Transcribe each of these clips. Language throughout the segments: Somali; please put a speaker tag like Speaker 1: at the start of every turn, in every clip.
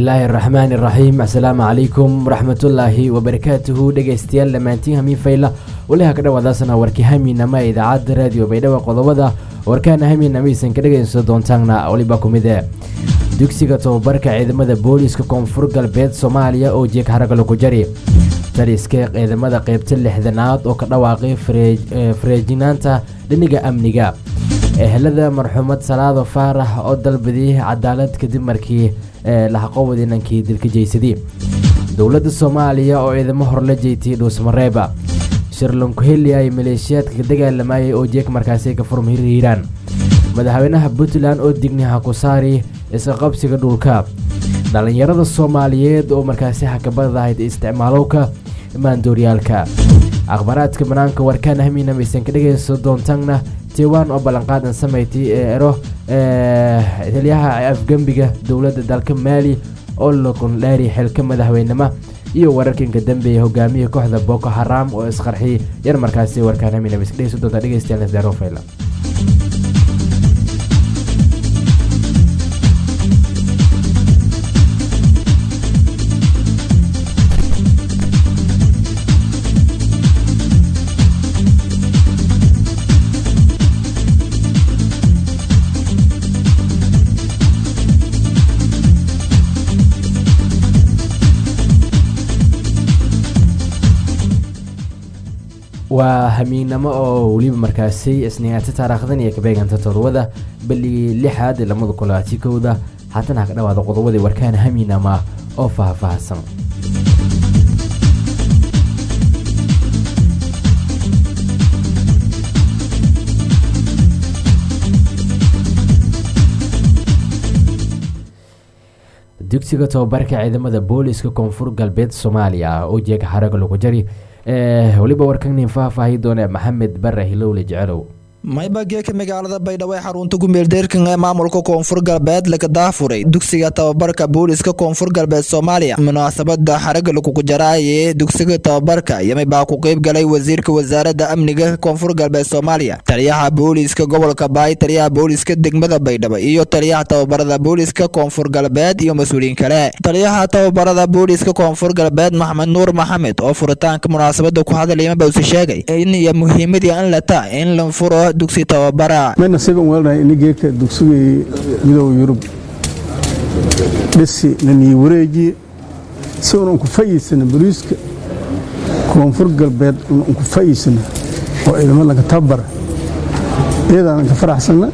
Speaker 1: bismillaahi araxmaani iraxiim assalaamu calaykum waraxmatullaahi wabarakaatuhu dhegeystayaal dhammaantiin hamiin fayla waliha ka dhawaadaasana warkii hamiinama ee idaacadda raadiyo baydhabo qodobada warkaana hamiinamaisan ka dhegeyso doontaanna waliba ku mide dugsiga tobabarka ciidamada booliiska koonfur galbeed soomaaliya oo jeeg haragalo ku jari taliska ciidamada qeybta lixdanaad oo ka dhawaaqay fareejinaanta dhiniga amniga ehelada marxuumad salaado faarax oo dalbadiyay cadaalad kadib markii lahaqowad inankii dilka jeysadii dowladda soomaaliya oo ciidamo horla jeetiyay dhuusmareeba shirlankuheli ay maleeshiyaadka dagaalamayay oo jeeg markaasi ka furma hirhiiraan madaxweynaha puntland oo digniha ku saari iska qabsiga dhulka dhallinyarada soomaaliyeed oo markaasi hakabadahayd isticmaalowka maandooryaalka akhbaaraadka banaanka warkaan hamiina maysan ka dhegayso doontaanna taiwan oo ballanqaadan samayti ee ero taliyaha afgembiga dowladda dalka maali oo lakundheeri xilka madaxweynema iyo wararkanka dambeeya hogaamiya kooxda boko haram oo isqarxiyay yar markaasi warkaan hamiina maysan dhegayso doontaa dhegaystayaal darofayla waa hamiinnamo oo weliba markaasi isniinaata taariikhdan iyo kabeeganta todobada beligii lixaad lamada kulaati kowda haatan ha ka dhawaada qodobadii warkaan hamiinama oo faahfaahsan dugsiga tobabarka ciidamada booliiska koonfur galbeed soomaaliya oo jeega xaraga lagu jari weliba warkanin faahfaahi doone maxamed bare hilowle jecelow
Speaker 2: maybageeka magaalada baydhabo ee xarunta gumeeldeerkan ee maamulka koonfur galbeed laga daafuray dugsiga tababarka booliiska koonfur galbeed soomaaliya munaasabada xaraga lakugu jaraaye dugsiga tababarka yamay baa ku qeyb galay wasiirka wasaaradda amniga koonfur galbeed soomaaliya taliyaha booliiska gobolka baay taliyaha booliiska degmada baydhabo iyo taliyaha tababarada booliiska koonfur galbeed iyo mas-uuliyiin kale taliyaha tababarada booliiska koonfur galbeed maxamed nuur maxamed oo furitaanka munaasabada ku hadalaya mabawse sheegay in iyo muhiimadii an lata in la furo dugsi tababara
Speaker 3: may nasiiban weelnahay ini geedka dugsigii midooda yurub dhisi nanii wareejiye si un unku fayiisana boliiska koonfur galbeed un unku fayiisana oo ciidamadanka tababara iyadaanan ka faraxsanna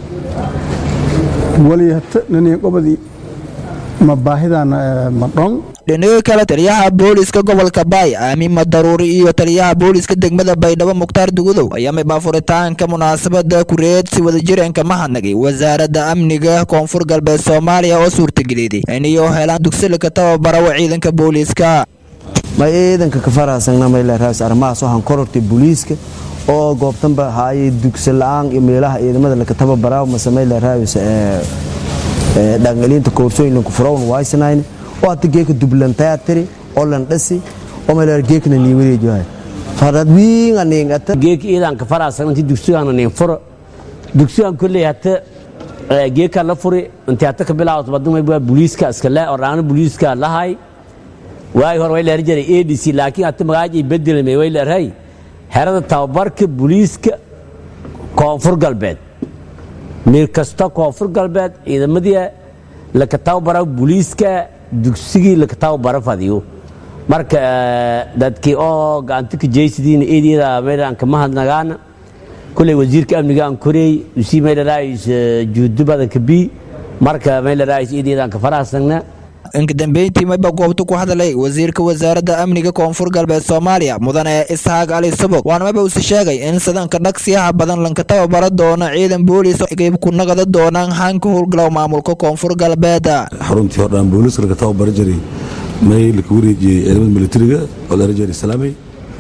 Speaker 3: waliyata nanii qobadii ma baahidaana ma dhon
Speaker 2: dhinaga kale taliyaha booliiska gobolka baay aamima daruuri iyo taliyaha booliiska degmada baydhabo mukhtaar dugudow ayaa maybaa furitaanka munaasabada kureed si wadajireenka mahadnagay wasaaradda amniga koonfur galbeed soomaaliya oo suurtageliday inay helaan dugsilaka tababarawa ciidanka booliiska
Speaker 4: may ciidanka ka faraasagna mayleeraas arrimahaas waxaan korortay booliiska oo goobtanba haayay dugsi la-aan iyo meelaha ciidamada laka tababaraa mase mayleeraas dhaqangelinta koorsooyin lanku furawn waysanayn oo hata geeka dublantaatiri oo landhasi oo mayleer geekna nii wareejiwahay farad wiinga niingata
Speaker 5: geek iidanka faraasagna inti dugsigaana niin furo dugsigan kolley hata geeka la furi intii hata ka bilaawto badumay buliiska iskale oo raana buliiska lahay waagi hore way leer jiray adc laakiin hata magaajay bedelmay way leerhay xerada tababarka buliiska koonfur galbeed meel kasta koonfur galbeed ciidamadii laka tababara buliiska dugsigii laka tababara fadiyo marka dadkii oo gacanta ka jeysidiina eedyada meelaan kama hadnagaana kulley wasiirka amniga aan koreey usii meelaraayis juudo badanka bi marka meelaraayis eedyadaan ka faraasagna
Speaker 2: inka dambeyntii mayba goobta ku hadalay wasiirka wasaaradda amniga koonfur galbeed soomaaliya mudane isxaaq ali subog waana maba use sheegay in sidanka dhagsiyaha badan lanka tababara doona ciidan booliis qayb ku nagada doonaan hanka howlgalow maamulka koonfur galbeed
Speaker 6: xaruntii hordhaan booliiska laga tababara jiray may laka wareejiyey ciidamada militariga oo la rajeer islaamay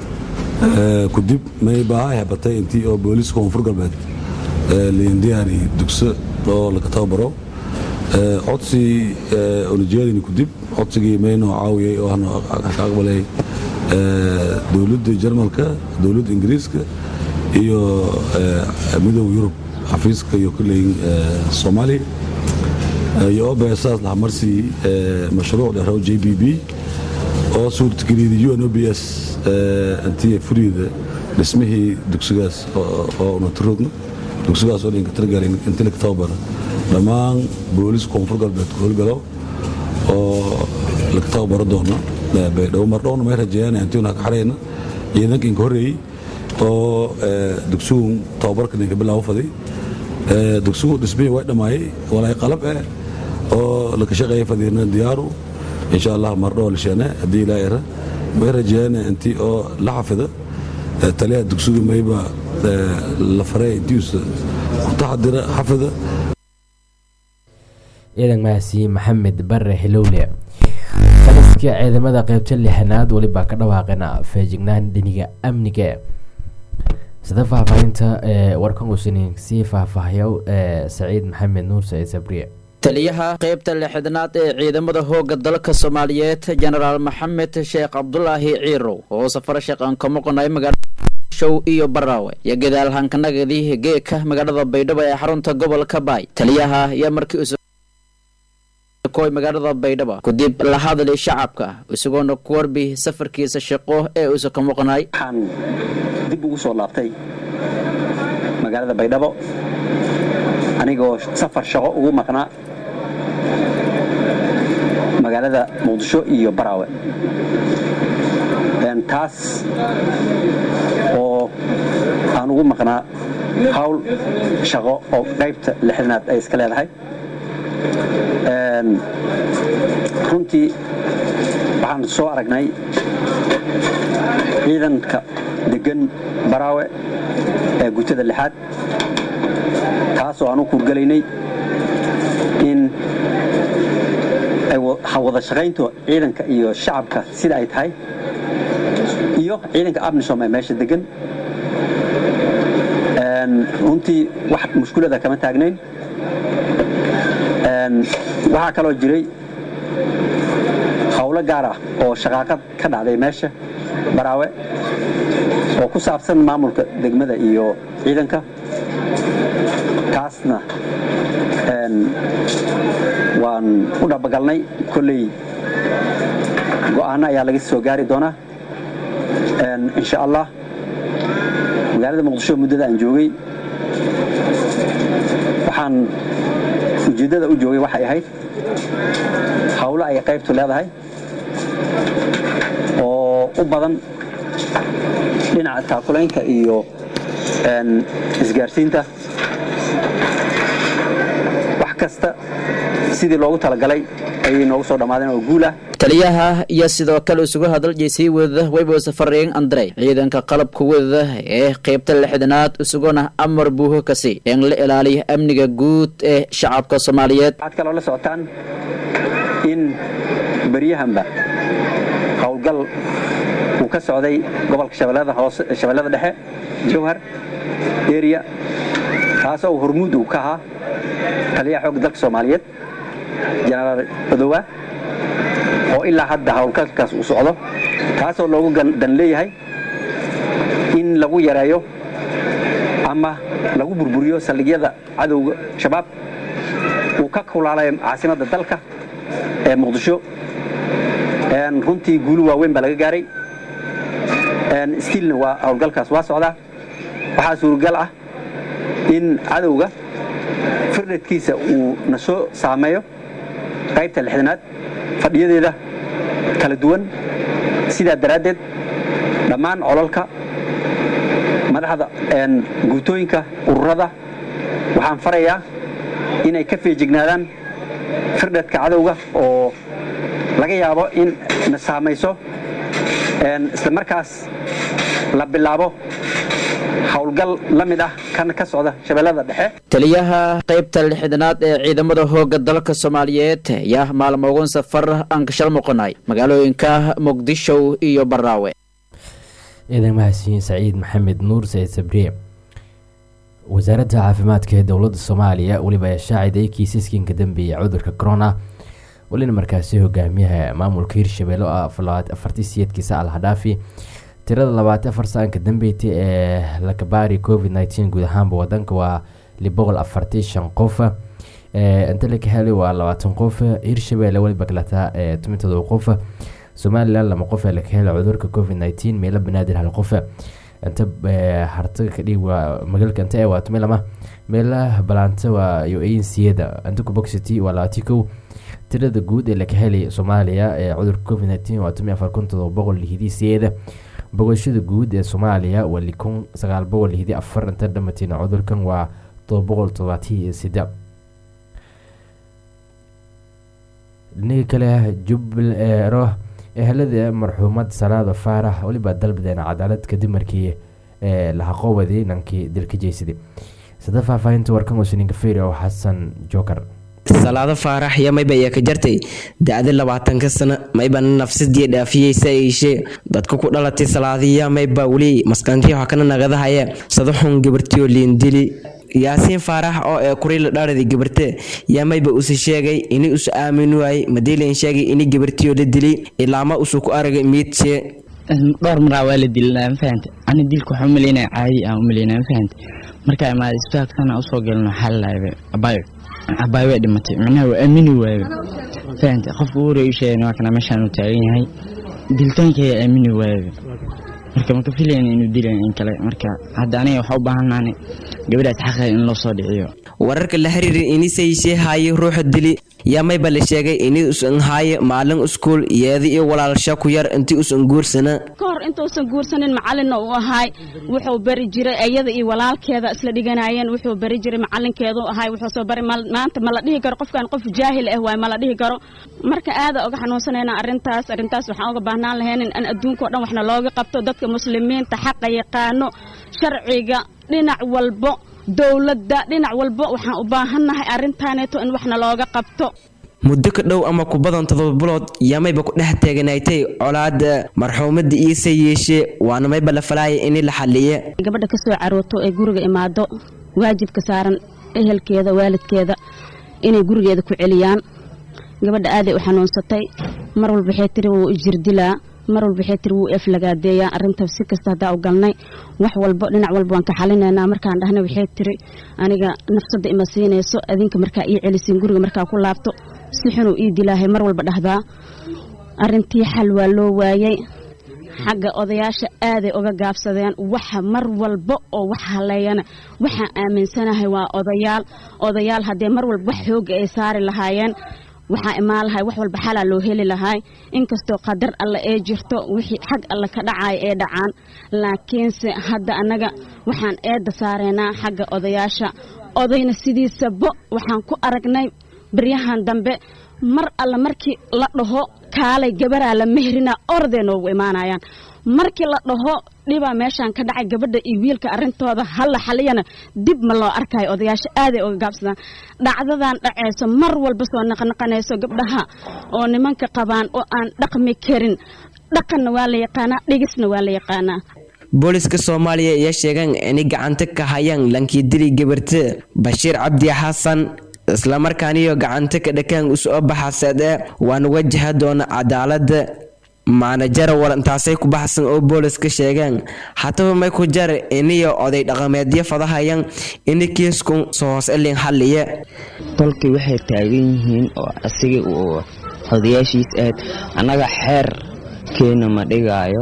Speaker 6: kudib may baaha hebatay intii oo booliiska koonfur galbeed liindiyaani dugso oo laga tababaro codsi olajeedini kudib codsigii maynoo caawiyey oo ka aqbalay dowladda jarmalka dowladda ingiriiska iyo midooda yurub xafiiska iyo kulley soomaaliya iyo obesaas laha marsii mashruuc dheeraw j b b oo suurtageliyada u n o b s intii furiida dhismihii dugsigaas oo unaturogno dugsigaas oo dhinka talagalin intii laga tababara dhammaan boolis koonfur galbeed ku howlgalo oo laga tababaro doono baydhabo mardhowna may rajeeyaan intiuna ka xarayna ciidanka inka horreeyey oo dugsigu tababarka ninka bilaabo faday dugsigu dhismihii way dhammaayey walaay qalab eh oo laka shaqeeya fadiina diyaaru insha allah mardhow lisheene haddii ilaa era may rajeeyaan intii oo la xafida taliyaha dugsigu mayba la faray intiisa ku taxadira xafida
Speaker 1: ciidan mahasi maxamed bare hilowle taliska ciidamada qeybta lixanaad welibaa ka dhawaaqeen feejignaan dhiniga amniga sida faahfaahinta warkan usinin sii faahfaahayo saciid maxamed nuur saciid sabriye
Speaker 7: taliyaha qaybta lixdanaad ee ciidamada hooga dalka soomaaliyeed jenaraal maxamed sheekh cabdulaahi ciirow oo safar shaqan ka maqnay magaalada show iyo baraawe iyo gadaal hankanagadi geeka magaalada baydhabo ee xarunta gobolka baay taliyaha ayaa markii koy magaalada baydhabo kadib la hadlay shacabka isagoona ku warbi safarkiisa shaqo ee uusa ka maqnay
Speaker 8: waxaan dib ugu soo laabtay magaalada baydhabo anigoo safar shaqo ugu maqnaa magaalada muqdisho iyo baraawe taas oo aan ugu maqnaa hawl shaqo oo qaybta lixdanaad ay iska leedahay runtii waxaan soo aragnay ciidanka degan baraawe ee gutada lixaad taasoo aan u kurgelaynay in wada shaqaynto ciidanka iyo shacabka sida ay tahay iyo ciidanka abnisom ee meesha degan runtii wax mushkulada kama taagnayn waxaa kaloo jiray howlo gaar ah oo shaqaaqad ka dhacday meesha baraawe oo ku saabsan maamulka degmada iyo ciidanka taasna waan u dhabagalnay kolley go'aano ayaa laga soo gaari doonaa insha allah magaalada muqdisho muddada aan joogay waxaan ujeeddada u joogay waxay ahayd hawlo ay qaybtu leedahay oo u badan dhinaca taakulaynka iyo isgaarsiinta wax kasta sidii loogu talagalay ayay noogu soo dhammaadeen oo guul ah
Speaker 7: taliyaha iyo sidoo kale isugu hadaljeysay wadada waybo safareen andrey ciidanka qalabka wadada ee qaybta lixdanaad isaguna amar buuho kasi in la ilaaliyo amniga guud ee shacabka soomaaliyeed
Speaker 8: waxaad kaloo la socotaan in beryahanba howlgal uu ka socday gobolka shabeellada hoose shabeellada dhexe jowhar area taasoo uu hormuud uu ka ahaa taliyaha xoogga dalka soomaaliyeed jenaraal badowaa oo ilaa hadda howlgalkaas uu socdo taasoo loogu dan leeyahay in lagu yareeyo ama lagu burburiyo saldhigyada cadowga shabaab uu ka kulaalayo caasimadda dalka ee muqdisho runtii guulu waaweyn baa laga gaaray stiilna waa howlgalkaas waa socdaa waxaa suuragal ah in cadowga firdhadkiisa uu na soo saameeyo qaybta lixdanaad fadhiyadeeda kala duwan sidaa daraaddeed dhammaan colalka madaxda guutooyinka ururada waxaan farayaa inay ka feejignaadaan firdhadka cadowga oo laga yaabo in na saamayso isla markaas la bilaabo howlgal la mid ah kan ka socda shabeellada dhexe
Speaker 7: taliyaha qaybta lixdanaad ee ciidamada hooga dalka soomaaliyeed ayaa maalmoogan safar aan kashal muqanay magaalooyinka muqdisho iyo baraawe
Speaker 1: ciidan mahadsiin saciid maxamed nuur saciid sabriye wasaaradda caafimaadka ee dowladda soomaaliya weliba shaaciday kiisaskan ka dambeeyay cudurka corona welina markaasi hogaamiyaha maamulka hirshabelle oo afartii siyeedkiisa alhadhaafi tirada labaatan afar saanka dambeeytay ee lakabaari covid nteen guud ahaanba wadanka waa liboqol afartii shan qof inta la ka helay waa labaatan qof hirshabelle weliba kalataa toban todoba qof somalilan lama qof ee laga helay cudurka covid nineteen meelo banaadir hal qof inta hartaga kadhig waa magaalka inta ee waa tumi lama meelaha balaanta waa iyo ansiyada inta kuboxity waa labaati kow tirada guud ee laga helay soomaaliya ee cudurka covid nineteen waa tumi afar kun todoba boqol lihidii siyeeda boqoshada guud ee soomaaliya waa likun sagaal boqol lihidii afar inta dhamatiin cudurkan waa todoba boqol todobaatiyo sida dhinaga kale jubbaero ehelada marxuumad salaada faarax weliba dalbadeen cadaalad kadib markii lahaqoobadii nankii dilka jeysaday sada faahfaahinta warkan wasninka feyri oo xasan jookar
Speaker 9: salaado faarax iyo mayba ayaa ka jartay da-da labaatanka sano mayba nafsadii dhaafiyeysa eishee dadka ku dhalatay salaadiya mayba weli maskantii wax kana nagadahaya sadaxun gabartiyo liindili yaasiin faarax oo ee kurila dharadi gabarte yaa mayba usi sheegay ini usu aamin waayey madiilan sheegay ini gabartiyo la dili ilaama usu ku aragay miidshee
Speaker 10: dhowr maraa waa la dilina ma fahante ani dilka waxaa umaleynaya caadi aan umaleynaya ma fahante markaa imaada isbitaalka sana usoo gelin waxaa lalaayba abayo abayo way dhimatay micnaha waa aamini waayba fahante qofka ugu horeeya u sheegay waa kana meeshaan uu taagan yahay dilitaanka ayaa aamini waayba marka maka filayn inuu dilayn in kale marka hadda aniga waxaa u baahannahay gabadhaas xaqeeda in loo soo dhiciyo
Speaker 9: wararka la xiriira inisayshee haaye ruuxa dili yaa mayba la sheegay ini usan haaye maalin iskuul yeeda iyo walaalsha ku yar intii usan guursana
Speaker 11: ka hor intuusan guursanin macalinna uu ahaay wuxuu bari jiray iyada iyo walaalkeeda isla dhiganayeen wuxuu bari jiray macalinkeedu ahaay wuxuu soo bari maanta ma la dhihi karo qofkan qof jaahil ah waay ma la dhihi karo marka aada uga xanuunsanayna arrintaas arrintaas waxaan uga baahnaan lahaynin in adduunka o dhan waxna looga qabto dadka muslimiinta xaqa yaqaano sharciga dhinac walbo dowladda dhinac walba waxaan u baahannahay arrintaaneeto in waxna looga qabto
Speaker 9: muddo ka dhow ama ku badan todoba bilood yaa mayba ku dhex teeganaatay colaada marxuumadda iise yeeshee waana mayba la falaaya ini la xaliye
Speaker 11: gabadha ka soo carooto ee guriga imaado waajibka saaran ehelkeeda waalidkeeda inay gurigeeda ku celiyaan gabadha aaday u xanuunsatay mar walba waxay tiri wuu ijirdilaa mar walba waxay tiri wuu eflagaadeeyaa arrinta si kasta haddaa u galnay wax walba dhinac walba waan ka xalinaynaa markaan dhahna waxay tiri aniga nafsadda ima siinayso adinka markaa ii celisiin guriga markaa ku laabto si xunuu ii dilaahay mar walba dhahdaa arrintii xal waa loo waayey xagga odayaasha aaday uga gaabsadeen waxa mar walba oo wax haleeyana waxaan aaminsanahay waa odayaal odayaal haddee mar walba wax xooga ay saari lahaayeen waxaa imaan lahay wax walba xalaa loo heli lahay inkastoo qadar alle ee jirto wixii xag alle ka dhacaya ee dhacaan laakiinse hadda annaga waxaan eedda saareynaa xagga odayaasha odayna sidiisaba waxaan ku aragnay baryahan dambe mar alle markii la dhaho kaalay gabaraa la mehrina orday noogu imaanayaan markii la dhaho dhibaa meeshaan ka dhacay gabadha iyo wiilka arrintooda halla xaliyana dib ma loo arkayo odayaasha aaday uga gaabsadaan dhacdadan dhacayso mar walba soo naqnaqanayso gabdhaha oo nimanka qabaan oo aan dhaqmi karin dhaqanna waa la yaqaanaa dhigisna waa la yaqaanaa
Speaker 9: booliska soomaaliya ayaa sheegaan inay gacanta ka hayaan lankii dili gabarte bashiir cabdi xasan islamarkaaniyo gacanta ka dhakaan usoo baxaseede waana wajaha doona cadaalada maanajara warantaasay ku baxsan oo booliska sheegaan hataba may ku jar iniyo oday dhaqameedyo fadahayan ini kiiskun soo hoos elin xalliye
Speaker 10: tolkii waxay taagan yihiin oo asiga uu odayaashiis aad annaga xeer keena ma dhigaayo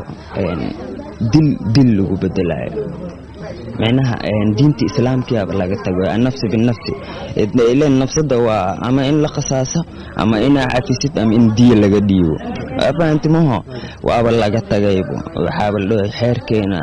Speaker 10: dil dil lagu bedelayo micnaha diinta islaamkiaba laga tago annafsi binafsi ilen nafsada waa ama in la qasaaso ama inaa cafisid ama in diya laga dhiibo fahantimaho waaba laga tagaybo waxaaba la dhahay xeerkeena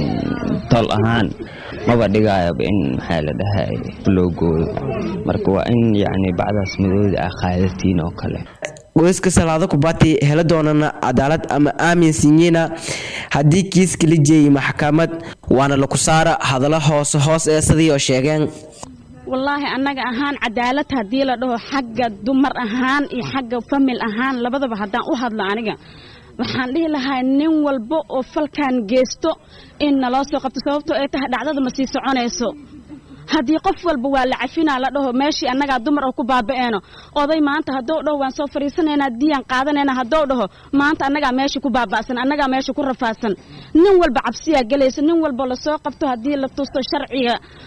Speaker 10: tol ahaan maba dhigaayaba in maxaa la dhahay loo gooyo marka waa in yacni bacdaas madooda ah qaadatiin oo kale
Speaker 9: qoyska salaado kubati hela doonana cadaalad ama aaminsinyina haddii kiiska la jeeyay maxkamad waana laku saara hadallo hoose hoos ee sidii oo sheegeen
Speaker 11: wallaahi annaga ahaan cadaalad haddii la dhaho xagga dumar ahaan iyo xagga famil ahaan labadaba haddaan u hadlo aniga waxaan dhihi lahaa nin walba oo falkan geysto in naloo soo qabto sababtoo ay tahay dhacdada ma sii soconayso haddii qof walba waa la cafinaa la dhaho meeshii annagaa dumar oo ku baaba'eeno oday maanta haddou dhaho waan soo fadhiisanaynaa diyaan qaadanayna haddou dhaho maanta annagaa meesha ku baaba'san annagaa meesha ku rafaadsan nin walba cabsiyaa gelaysa nin walba lasoo qabto haddii la tusto sharciga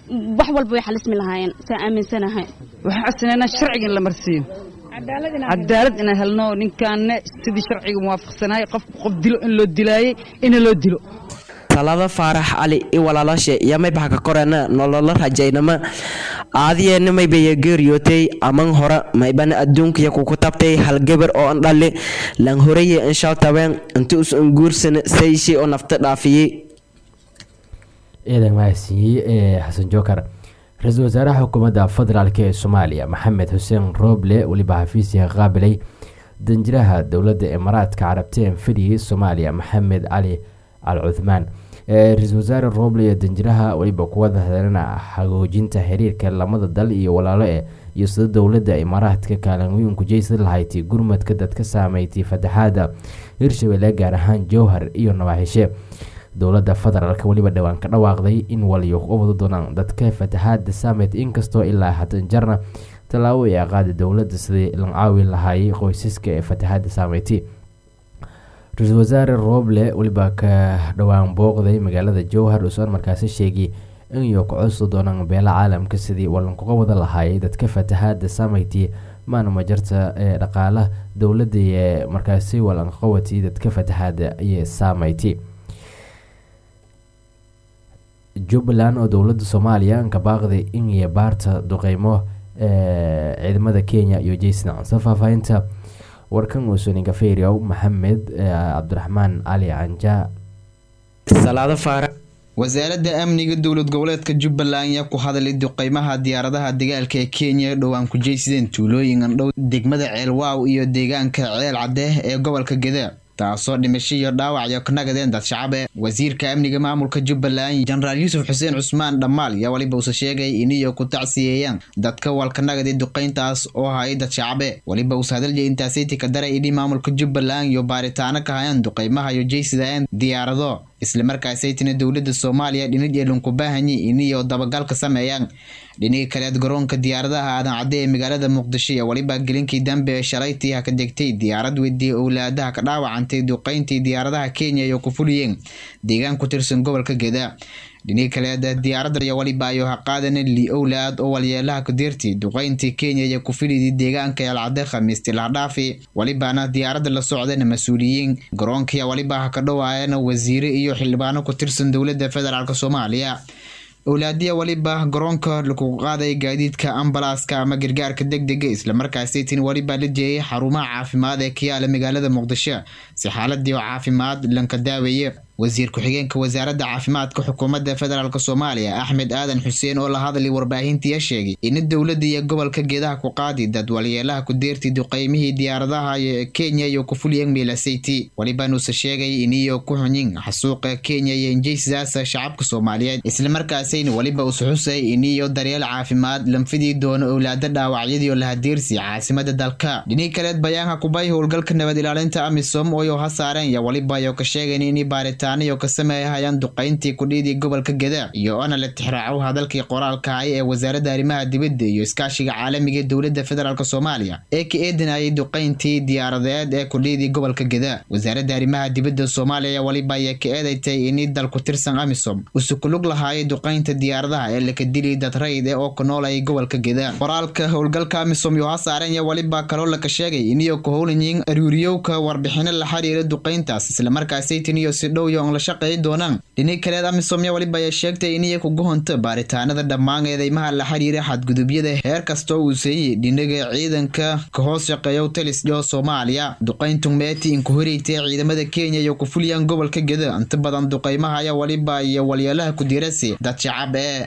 Speaker 11: wax walba way xalismi lahaayeen saa aaminsanahay
Speaker 12: waxaan codsanaynaa sharciga in la marsiiyo cadaalad inaan helno ninkaanne sidii sharciga muwaafaqsanaayay qofku qof dilo in loo dilaayey ina loo dilo
Speaker 9: talada faarax cali i walaalashe iyo maybaha ka korena nololo rajaynama aadiyeena maybaya geeriyootay aman hore maybana adduunkaya kuku tabtay halgebar oo an dhali lan horeye inshaal tabeen inti us unguursana sayshi oo nafta dhaafiyey
Speaker 1: ciidan mahadsiiyey ee xasan jookar ra-iisul wasaaraha xukuumadda federaalk ee soomaaliya maxamed xuseen rooble weliba xafiisiga qaabilay danjiraha dowladda imaaraadka carabta ee fidhiyey soomaaliya maxamed cali al cuthmaan ra-iisul wasaare rooble iyo danjiraha weliba kuwada hadalana hagoojinta xiriirka lamada dal iyo walaalo e iyo sida dowladda imaaraadka kaalinweynku jeysa lahayti gurmadka dadka saameeytay fataxaada hirshabelle gaar ahaan jowhar iyo nawaaxishe dowladda federaalk weliba dhowaan ka dhawaaqday in waliyo u wada doonaan dadka fataxaada saameyd inkastoo ilaa hadan jarna tallaabo ay qaada dowladda sidii lan caawi lahaayay qoysaska ee fataxaada saameyti ra-iisul wasaare rooble weliba ka dhowaan booqday magaalada jowhar usoon markaasi sheegay inay ku codsi doonaan beela caalamka sidii walankuga wada lahaayay dadka fataxaada saameyti maana majarta ee dhaqaala dowladda ee markaasi walanqawati dadka fataxaada iyo saameyti jubbaland oo dowladda soomaaliya ka baaqday in baarta duqeymo ciidamada kenya iyo jason se faahfaahinta warkan uusuninka feriyow maxamed cabdiraxmaan cali canja
Speaker 9: salaado faarax
Speaker 2: wasaaradda amniga dowlad goboleedka jubbaland ayaa ku hadalay duqeymaha diyaaradaha dagaalka ee kenya dhowaan ku jeysadeen tuulooyin andhow degmada ceelwaaw iyo deegaanka ceel caddeeh ee gobolka geda taasoo dhimasho iyo dhaawac iyo ka nagadeen dad shacabe wasiirka amniga maamulka jubbaland jenaraal yuusuf xuseen cusmaan dhammaal yaa weliba uuse sheegay iniyo ku tacsiyeeyaan dadka walka nagaday duqayntaas oo hayay dad shacabe weliba uuse hadalya intaasiti ka daray ini maamulka jubbaland iyo baaritaano ka hayaan duqaymaha iyo jeysadaan diyaarado islamarkaasaytina dowladda soomaaliya dhinid ee lunku baahanyi iniyo dabagalka sameeyaan dhinigii kaleed garoonka diyaaradaha aadan cadde ee magaalada muqdisho iyo weliba gelinkii dambe ee shalaytii ha ka degtay diyaarad weydii owlaadaha ka dhaawacantay duqayntii diyaaradaha kenya iyo ku fuliyeen deegaan ku tirsan gobolka geda dhinigii kaleed diyaaradda iyo weliba ayo ha qaadana li owlaad oo walyeelaha kudeerti duqayntii kenya iyo ku filidii deegaanka eelcadde khamiistii lahadhaafi welibana diyaaradda la socdana mas-uuliyiin garoonkiya weliba ha ka dhowaayana wasiire iyo xildhibaano ku tirsan dowladda federaalk soomaaliya owlaadiya weliba garoonka lagu qaaday gaadiidka ambalaaska ama gargaarka deg dega islamarkaasaytin weliba la jeeyay xarumaha caafimaad ee ka yaala magaalada muqdisho si xaaladii oo caafimaad lanka daaweeye wasiir ku-xigeenka wasaaradda caafimaadka xukuumadda federaalk soomaaliya axmed aadan xuseen oo la hadlay warbaahintiya sheegay in dowladda iyo gobolka geedaha ku qaadi dad walyeelaha ku deertay duqeymihii diyaaradaha kenya iyo ku fuliyeen miilasayti welibanuuse sheegay iniyo ku xunyin xasuuqa kenya iyo injeysidaasa shacabka soomaaliyeed islamarkaasayna weliba use xusay iniyo daryeel caafimaad lanfidii doono owlaada dhaawacyadiio lahadeersi caasimada dalka dhinii kaleed bayaanka kubay howlgalka nabad ilaalinta amisom ooyo ha saareen iyo weliba ayo ka sheegayn ini baaritaan iyo ka sameeyahayaan duqayntii kudhiidii gobolka geda iyo ona la tixraaco hadalkii qoraalka hay ee wasaaradda arrimaha dibadda iyo iskaashiga caalamiga ee dowladda federaalk soomaaliya ee ka eedinayay duqayntii diyaaradeed ee kudhiidii gobolka geda wasaaradda arrimaha dibadda soomaaliya weliba ayaa ka eedatay ini dal ku tirsan amisom use kulug lahaayay duqaynta diyaaradaha ee laka dilay dad rayd ee oo ku noolayay gobolka geda qoraalka howlgalka amisom iyo ha saareen iyo weliba kaloo laka sheegay iniyo ku howlanyiin aruuriyowka warbixino la xiriira duqayntaas islamarkaasaytiniyo si dhow la shaqeey doonaan dhinii kaleed amisomya weliba ayaa sheegtay iniya kugu honto baaritaanada dhammaan eedeymaha la xiriira xadgudubyada heer kastoo uu seeyey dhinaga ciidanka ka hoos shaqeeya talisdho soomaaliya duqayntu meeti inku horeytay ciidamada kenya iyo ku fuliyaan gobolka geda inta badan duqaymaha ayaa weliba iyo walyeelaha ku dirasi dad shacab ee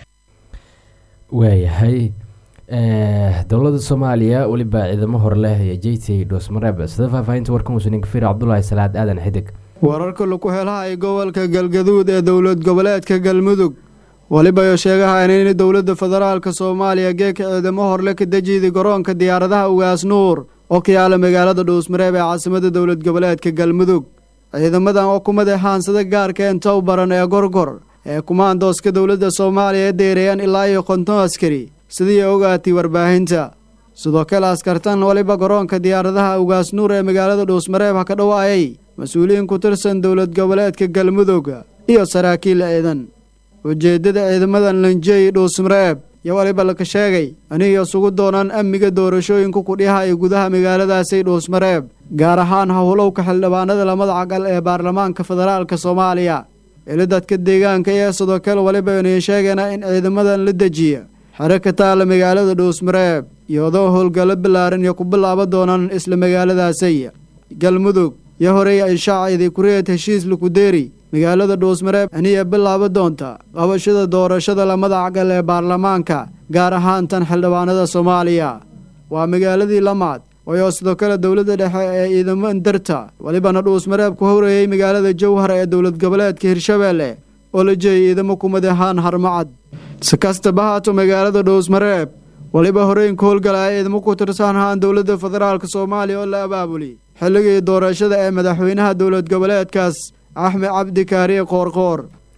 Speaker 1: waayahay dowladda soomaaliya weliba ciidamo hor leh iyo jeytay dhoosmareeb sida faahfaahinta warkan uusaninka fir cabdulaahi salaad aadan xidig
Speaker 13: wararka lagu helahay gobolka galgaduud ee dowlad goboleedka galmudug weliba sheegahayn in dowladda federaalka soomaaliya geeka ciidamo horle ka dejiyday garoonka diyaaradaha ugaas nuur oo ka yaala magaalada dhuusmareeb ee caasimada dowlad goboleedka galmudug ciidamadan oo kumada haansada gaarka entow baran ee gorgor ee kumaandooska dowladda soomaaliya ee deereeyaan ilaa iyo konton askari sidii ogaatay warbaahinta sidoo kale askartan weliba garoonka diyaaradaha ugaas nuur ee magaalada dhuusmareeb ha ka dhowaayay mas-uuliyiin ku tirsan dowlad goboleedka galmudug iyo saraakiil ciidan ujeeddada ciidamadan lanjey dhuusmareeb iyo waliba laka sheegay aniga isugu doonaan amniga doorashooyinka kudhiha ee gudaha magaaladaasi dhuusmareeb gaar ahaan howlowka xildhibaanada lamada cagal ee baarlamaanka federaalka soomaaliya ili dadka deegaanka ee sidoo kale waliba inay sheegayna in ciidamadan la dejiya xero ka taalla magaalada dhuusmareeb iyadoo howlgallo ballaaran iyo ku bilaaba doonaan isla magaaladaasi galmudug iyo horey ay shaaciday kureed heshiis lukudeeri magaalada dhuusmareeb aniya bilaaba doonta qabashada doorashada lamada cagal ee baarlamaanka gaar ahaan tan xildhibaanada soomaaliya waa magaaladii lamaad ayoo sidoo kale dowladda dhexe ee ciidamo darta walibana dhuusmareeb ku horeeyey magaalada jowhar ee dowlad goboleedka hirshabeelle oo la jeeyay ciidamo kumid ahaan harmacad si kastaba haato magaalada dhuusmareeb waliba horeynka howlgalaya ciidamo ku tirsan ahaan dowladda federaalk soomaaliya oo la abaabuli xilligii doorashada ee madaxweynaha dowlad goboleedkaas axmed cabdi kaariye qoorqoor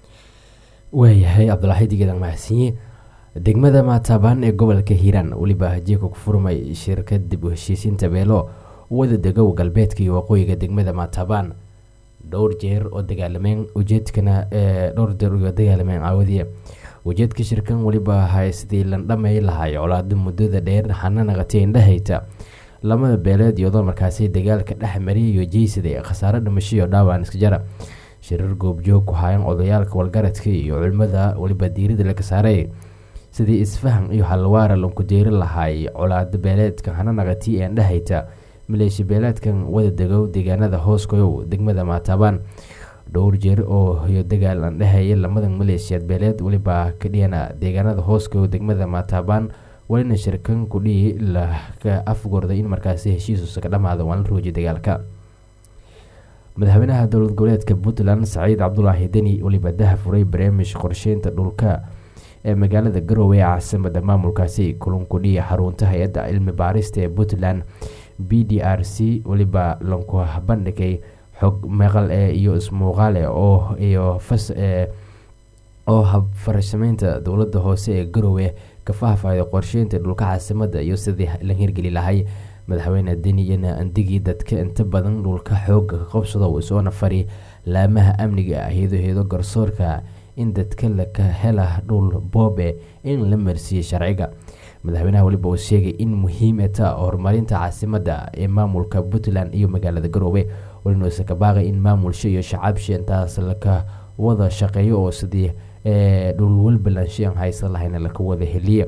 Speaker 1: waayahay cabdulaaxid geedan mahadsanyi degmada maataabaan ee gobolka hiiraan weliba hajieka ku furmay shirkad dib u heshiisiinta beelo wada degow galbeedka iyo waqooyiga degmada maataabaan dhowr jeer oo dagaalameen ujeedkana dhowr jeer oo dagaalameen caawadiya ujeedka shirkan weliba ahay sidii landhamay lahay colaado muddada dheer xananaqatay indhahayta lamada beeleed iyadoo markaasi dagaalka dhex mariyay iyo jeysaday khasaaro dhimasho iyo dhaawaan iska jara shirar goobjoog ku hayan odayaalka walgaradka iyo culimada weliba diirida laga saaray sidii isfaham iyo halwaara lanku deeri lahaay colaado beeleedka hananaqati ee indhahayta maleeshiya beeleedkan wada degow deegaanada hooskoyow degmada maataabaan dhowr jeer oo iyo dagaal aan dhehaya lamadan maleeshiyaad beeleed weliba ka dhiyana deegaanada hooskoyow degmada maataabaan walina shirkan kudhihi laka afgorday in markaasi heshiisusa ka dhamaado waan la roojiyay dagaalka madaxweynaha dowlad goboleedka puntland saciid cabdulaahi deni weliba daha furay barnaamij qorsheynta dhulka ee magaalada garowe ee caasimada maamulkaasi kulan kudhiya xarunta hay-adda cilmi baarista ee puntland b d r c weliba lanku bandhigay xog meeqal ee iyo ismuuqaale oo iyo fas ee oo habfarashameynta dowladda hoose ee garowe ka faahfaahday qorsheynta dhulka caasimada iyo sidii la hirgeli lahay madaxweyne deniyana andigii dadka inta badan dhulka xooga ka qabsado isoona fari laamaha amniga ah heedoheedo garsoorka in dadka laka hela dhul boobe in la marsiiyey sharciga madaxweynaha weliba uu sheegay in muhiim e ta horumarinta caasimada ee maamulka puntland iyo magaalada garoowe welinuusa ka baaqay in maamulsha iyo shacabsha intaas laka wada shaqeeyo oo sidii dhul walbalanshi aan haysan lahayna laka wada heliye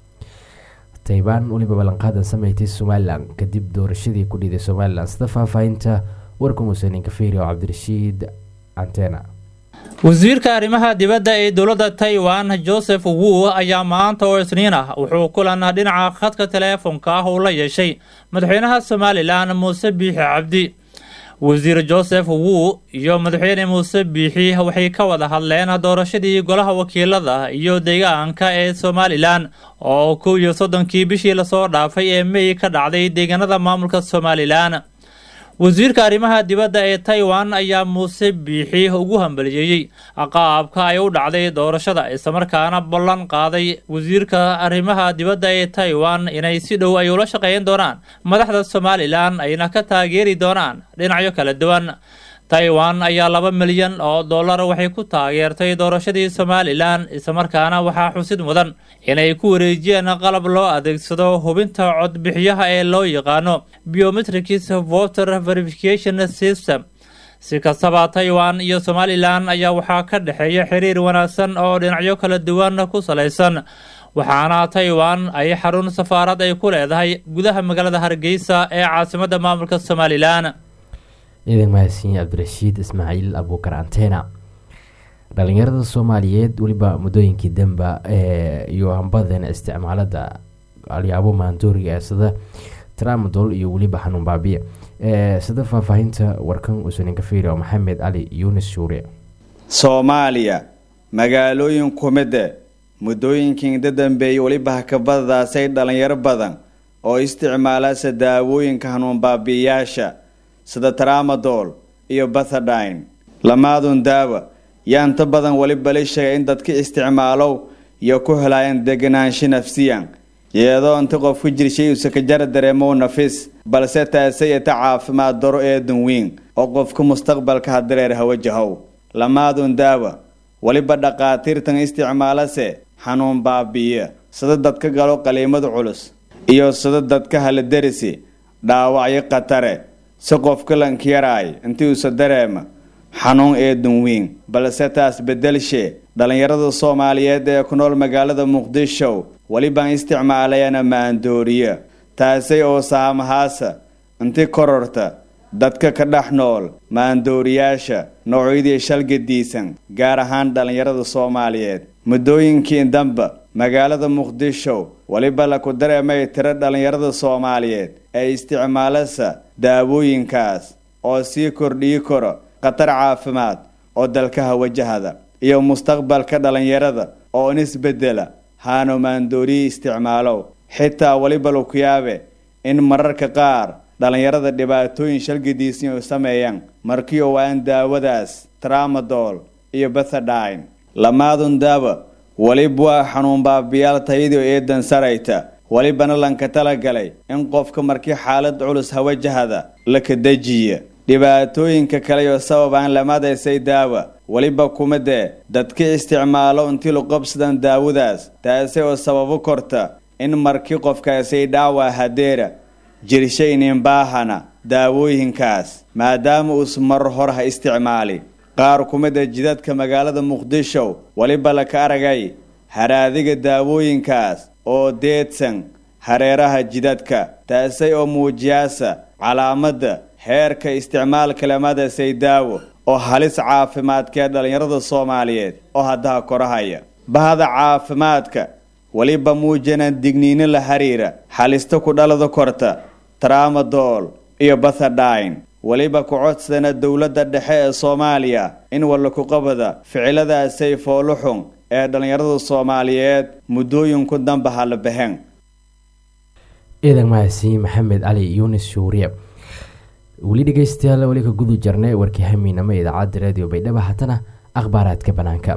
Speaker 1: taybaan weliba ballanqaadan sameysay somalilan kadib doorashadii ku dhiiday somalilan sida faahfaahinta warka muuseniin kafeeri oo cabdirashiid antena
Speaker 14: wasiirka arrimaha dibadda ee dowladda taiwan joseph wu ayaa maanta oo isniin ah wuxuu kulan dhinaca khadka teleefonka ah uu la yeeshay madaxweynaha somalilan muuse biixi cabdi wasiir joseph wu iyo madaxweyne muuse biixi waxay ka wada hadleen doorashadii golaha wakiilada iyo deegaanka ee somalilan oo kow iyo soddonkii bishii lasoo dhaafay ee mey ka dhacday deegaanada maamulka somalilan wasiirka arrimaha dibadda ee taiwan ayaa muuse biixi ugu hambaliyeeyey qaabka ay u dhacday doorashada islamarkaana ballan qaaday wasiirka arrimaha dibadda ee taiwan inay si dhow ay ula shaqeyn doonaan madaxda somalilan ayna ka taageeri doonaan dhinacyo kala duwan taiwan ayaa laba milyan oo dollar waxay ku taageertay doorashadii somalilan islamarkaana waxaa xusid mudan inay ku wareejiyeen qalab loo adeegsado hubinta codbixiyaha ee loo yaqaano biometrics voter verification system si kastaba taiwan iyo somalilan ayaa waxaa ka dhexeeya xiriir wanaagsan oo dhinacyo kala duwan ku salaysan waxaana taiwan ay xarun safaarad ay ku leedahay gudaha magaalada hargeysa ee caasimada maamulka somalilan
Speaker 1: ciidan mahadsiin cabdirashiid ismaaciil abuukar antena dhalinyarada soomaaliyeed weliba muddooyinkii damba iyo hambadan isticmaalada alyaabo maandooriga ee sida tramadol iyo weliba xanuun baabiya sida faahfaahinta warkan usanin kafeeri oo maxamed cali yunis shuure
Speaker 15: soomaaliya magaalooyin kumide muddooyinkii inda dambeeyey weliba hakabadadaasay dhalinyaro badan oo isticmaalaasa daawooyinka hanuun baabiyayaasha sida tramadol iyo bathadine lamaadun daawa yaa inta badan weliba la sheegay in dadka isticmaalow iyo ku helaayeen deganaansho nafsiyan iyadoo inta qofku jirshay uusa ka jara dareemow nafis balse taasay ita caafimaad daro eedan weyn oo qofka mustaqbalka hadareer hawajahow lamaadun daawa weliba dhaqaatiirtan isticmaalase xanuun baabi'iya sida dadka galo qaliimada culus iyo sida dadka haladerisi dhaawacyo khatare si qofka lankiyaraay intii uusa dareema xanuun eedan weyn balse taas bedelshe dhallinyarada soomaaliyeed ee ku nool magaalada muqdisho welibaan isticmaalayana maandooriya taasay oo saamahaasa inti kororta dadka ka dhex nool maandooriyaasha noocyadii shalgadiisan gaar ahaan dhallinyarada soomaaliyeed muddooyinkii damba magaalada muqdisho weliba laku dareemay tiro dhallinyarada soomaaliyeed ee isticmaalasa daawooyinkaas oo sii kordhiyi karo khatar caafimaad oo dalkaha wajahada iyo mustaqbalka dhallinyarada oo nisbedela haano maandooriyi isticmaalow xitaa weliba laku yaabe in mararka qaar dhallinyarada dhibaatooyin shalgadiisii u sameeyaan markii oo aan daawadaas tramadol iyo bethadine lamaadun daawa weliba waa xanuun baabiyaal tayadii eedan sarayta welibana lanka talagalay in qofka markii xaalad culus hawajahada la kadajiya dhibaatooyinka kale oo sababaan lamadaysay daawa weliba kuma dee dadka isticmaalo intii luqabsadan daawadaas taasi oo sababo korta in markii qofkaasay dhaawa hadeera jirshaynin baahana daawooyinkaas maadaama uus mar hor ha isticmaali qaar kumida jidadka magaalada muqdisho weliba laka aragay haraadiga daawooyinkaas oo deedsan hareeraha jidadka taasay oo muujiyaasa calaamadda heerka isticmaalka lamadasay daawo oo halis caafimaadkee dhallinyarada soomaaliyeed oo haddaha korahaya bahda caafimaadka weliba muujinaan digniino la xiriira halista ku dhalada korta tramadol iyo bathadine weliba ku codsana dowladda dhexe ee soomaaliya in wallakuqabada ficiladaasay fooluxun ee dhallinyarada soomaaliyeed muddooyinku damba hala baxeen
Speaker 1: ciidan mahadsi maxamed cali yunis shuuriye weli dhegeystayaal weli ka gudu jarnay warkii hamiinamo idaacadda radio baydhabo haddana akhbaaraadka banaanka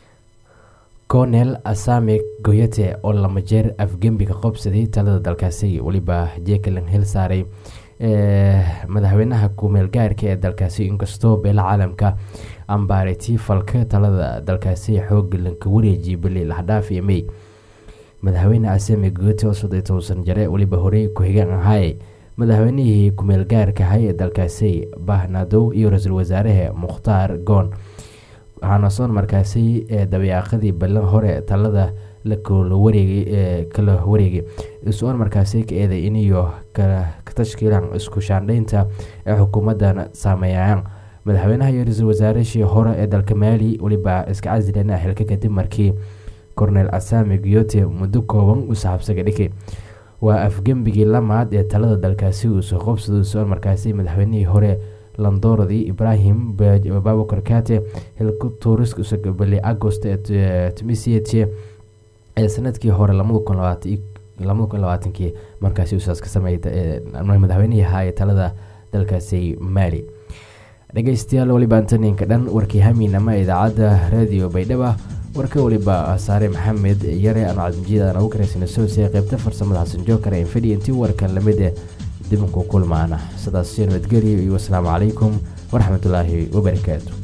Speaker 1: cornel asame goyate oo lama jeer afgembiga qobsaday talada dalkaasi weliba jekalan hel saaray madaxweynaha kumeel gaarka ee dalkaasi inkastoo beela caalamka ambaariti falka talada dalkaasi xoog lanka wareejiyay bili lahdhaaf iyo may madaxweyne asame goyate oo soddon toban jare weliba horey ku-xigeen ahaaye madaxweynihii kumeel gaarka ahay ee dalkaasi bahnadow iyo ra-iisul wasaaraha mukhtaar goon waxaana soon markaasi dabeeqadii ballan hore talada lakala wareegay kala wareegay isoon markaasi ka eeday iniyo ka tashkiilan isku shaandhaynta ee xukuumadan saameeyayaan madaxweynaha iyo ra-iisul wasaarashii hore ee dalka maali weliba iska casileena xilka kadib markii cornel asame giyote muddo kooban u saxabsaga dhigay waa afgembigii lamaad ee talada dalkaasi uu soo qobsado soon markaasi madaxweynihii hore landooradii ibrahim babakar kate hilka tuuriskabali agost ee tumisiyete ee sanadkii hore lamada kun labaatankii markaasi usaas ka sameeyay madaxweynihii ahaa ee talada dalkaasi maali dhegeystayaal weliba antoninka dhan warkii hamiin ama idaacadda radio baydhaba warka weliba saare maxamed yare anu cabdimjiid aan ugu karaysana soose qeybta farsamada xasan jookar ee fadhi intii warkan lamid eh dibanku kulmaana sidaas nabadgelyo iyo wasalaamu calaykum waraxmatullaahi wabarakaatu